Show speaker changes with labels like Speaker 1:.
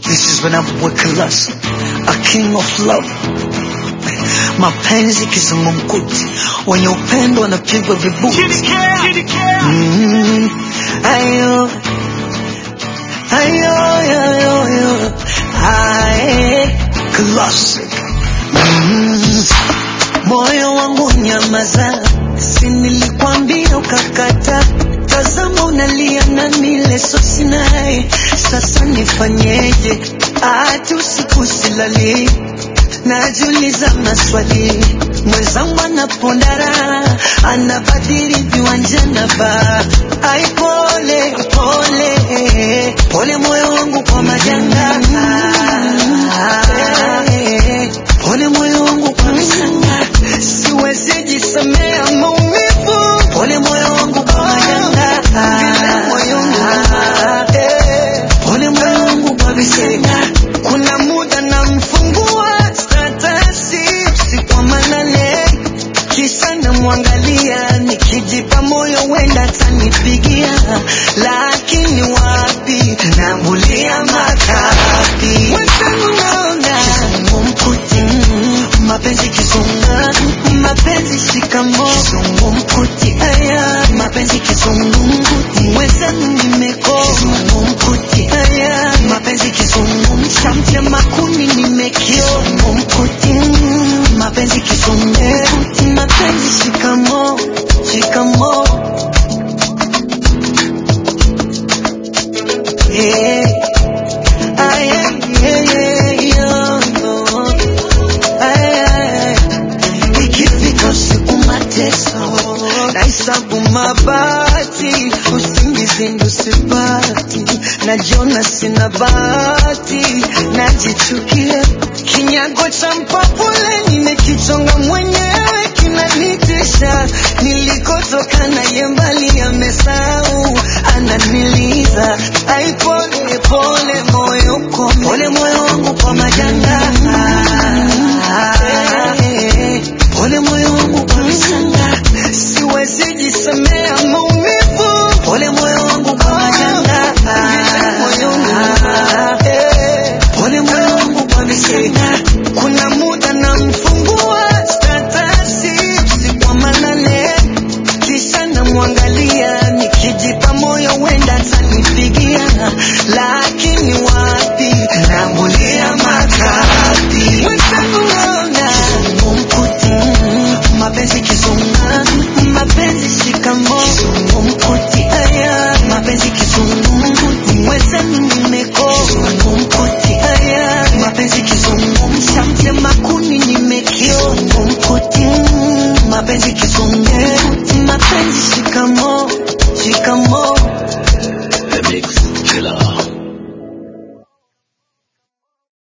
Speaker 1: This is when I'm with Colossus, a king of love. Mapenzi kizungumkuti, wenye upendo wanapigwa vibuti. Mm, ayo, ayo, ayo, ayo, aye, Colossus. Mm, moyo wangu nyamaza, si nilikwambia ukakata. Tazama unalia na mileso sinaye, sasa nifanyeje? Hata usiku silali, najiuliza maswali. Mwenzangu anapondara, anabadili viwanja na baa. Ai, pole pole pole, moyo wangu kwa majanga. Pole moyo wangu kwa msanga, siwezi jisemea maumivu. Pole moyo wangu kwa majanga, vile moyo wangu eh. Pole moyo wangu kwa visanga, kuna muda namfungua statasi usiku wa manane, kisa namwangalia, nikijipa moyo wenda atanipigia, lakini wapi, nambulia makapi Mwenzangu naona kizungumkuti, mm, mapenzi kizunga, mapenzi shikamo, kizungumkuti, aya, mapenzi kizungumkuti, mwenzangu nimekoma, kizungumkuti, aya, mapenzi kizungumsha, mtema kuni nimekio, kizungumkuti, mm, mapenzi kizungumkuti, mapenzi shikamo, shikamo, yeah. Ay, ay, ay, ay, yo, yo. Ay, ay, ay. Ikifika usiku mateso nahesabu mabati, usingizi ndo sipati, najiona sina bahati, najichukia kinyago cha mpapule nimekichonga mwenyewe kinanitisha, nilikotoka naye mbali amesa